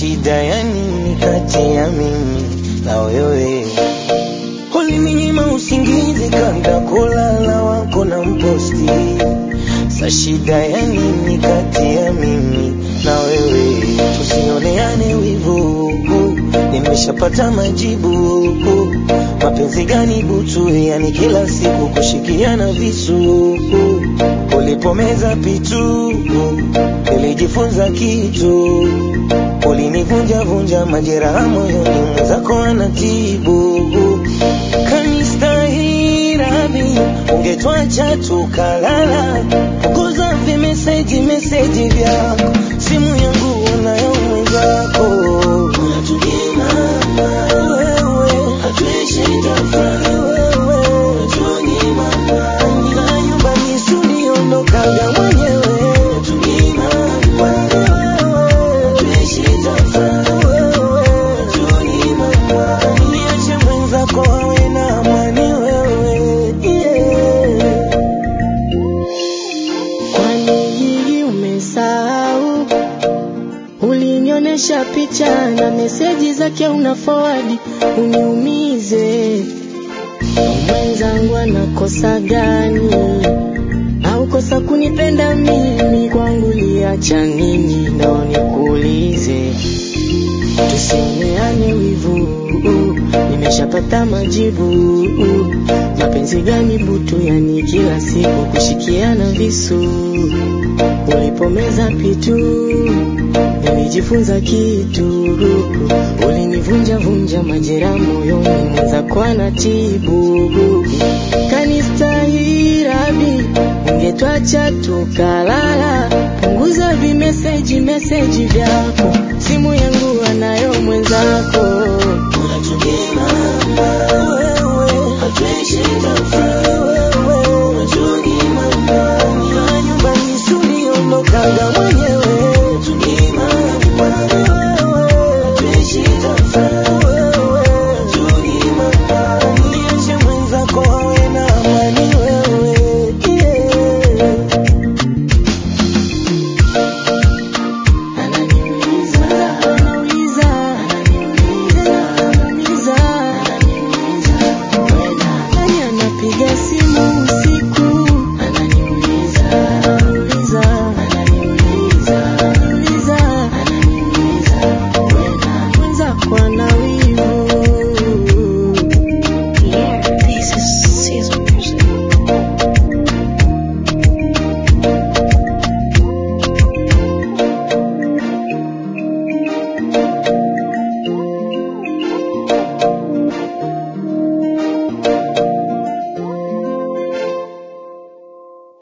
shida ya nini kati ya mimi na wewe? Ulininyima usingizi kabla kulala wako na mposti. Sa shida ya nini kati ya mimi na wewe? Tusioneane wivu, nimeshapata majibu. Mapenzi gani butu, yani kila siku kushikiana visu. Ulipomeza pitu, nilijifunza kitu. Ulinivunja vunja majeraha moyoni, mwenzako anatibu. Kanistahili radhi, ungetwacha tukalala. Punguza vimeseji meseji vyako, simu yangu unayo mwenzako. Unatunyima wewe, hatuishi tofauti wewe. Unatunyima na nyumbani tuliondokaga mwenyewe. Unatunyima wewe, hatuishi tofauti wewe. Unatunyima niache mwenzako awe na amani wewe, yeah. Kwani hii umesahau? Ulinionyesha picha na meseji zake una forward uniumize. Mwenzangu anakosa gani? Au kosa kunipenda mimi? Kwangu liacha nini? Ndo nikuulize, tusioneane wivu, nimeshapata majibu. Mapenzi gani butu, yani kila siku kushikiana visu. Ulipomeza pitu, nilijifunza kitu. Ulinivunja vunja majeraha moyoni, mwenzako anatibu. Kanistahili radhi, ungetwacha tukalala. Punguza vimeseji meseji vyako,